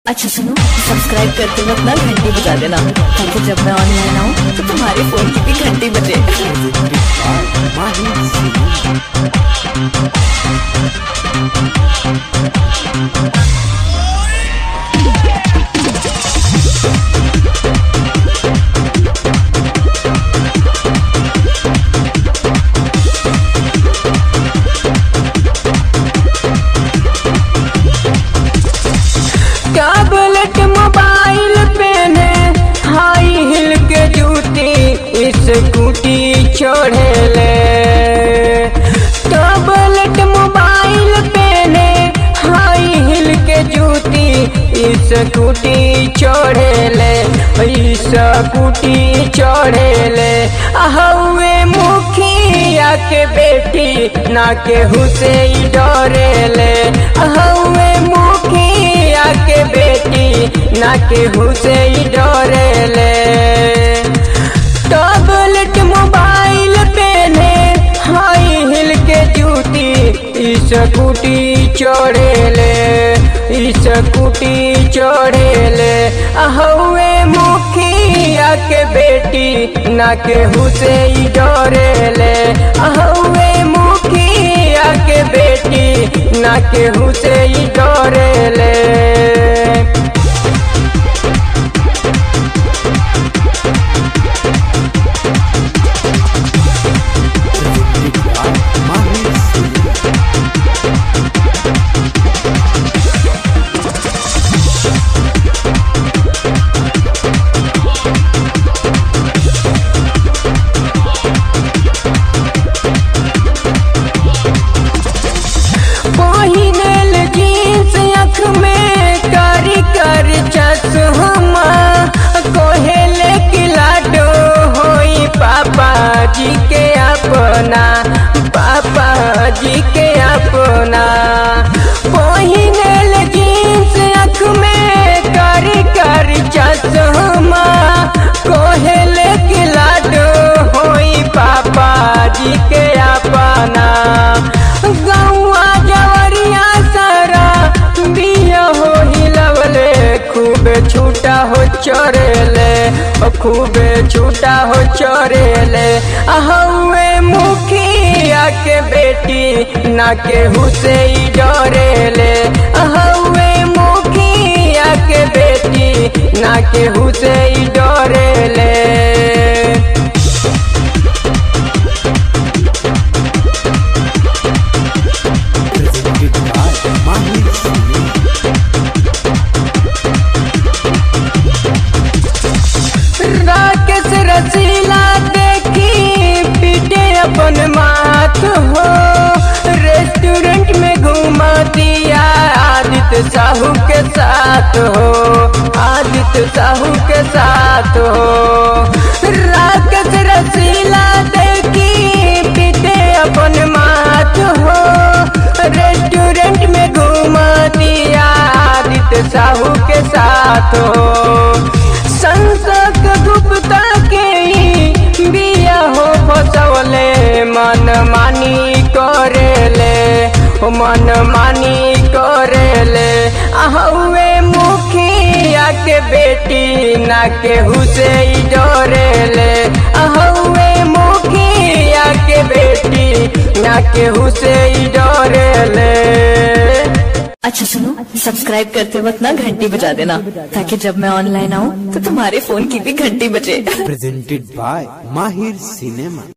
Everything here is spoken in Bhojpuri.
अच्छा सुनो सब्सक्राइब करते वक्त ना घंटी बजा देना ताकि जब मैं ऑनलाइन आऊँ तो तुम्हारे फोन की भी घंटी बजे टैबलेट मोबाइल पेने हाई हिल के जूती स्कूटी चढ़ेले टैबलेट मोबाइल पेने हाई हिल के जूती स्कूटी चढ़ेले स्कूटी चढ़ेले हवे मुखिया के बेटी ना केहू से ही डरेले हवे मुखिया के बेटी ना केहू से ही डरेले टैबलेट मोबाइल पेने हाई हिल के जूती स्कूटी चढ़ेले स्कूटी चढ़ेले हवे मुखिया के बेटी ना केहू से ही डरेले हवे मुखिया के बेटी ना केहू से ही डरेले पहिनल जींस अख में कारी कर चश्मा कोहेले की लाडो होई पापा जी के अपना पापा जी के अपना पहिनल जींस अख में कारी कर चश्मा कोहेले की लाडो होई पापा जी के अपना गौआ जवरिया सारा बिया हो हिलवले खूब छूटा हो चरेले ओ खूब छूटा हो चरेले हवे मुखिया के बेटी ना केहू से ही डरेले हवे मुखिया के बेटी ना केहू से ही डरेले राकेश रसीला देखी पीटे अपन माथ हो रेस्टोरेंट में घुमा दिया आदित्य साहू के साथ हो आदित्य साहू के साथ हो राकेश रसीला देखी पीटे अपन माथ हो रेस्टोरेंट में घुमा दिया आदित्य साहू के साथ हो संसद गुप्ता के ही बिया हो फसवले मन मानी करेले ओ मन मानी करेले हवे मुखिया के बेटी ना केहू से ही डरेले हवे मुखिया के बेटी ना केहू से ही डरेले अच्छा सुनो सब्सक्राइब करते वक्त ना घंटी बजा देना ताकि जब मैं ऑनलाइन आऊँ तो तुम्हारे फोन की भी घंटी बजे presented by Mahir Cinema.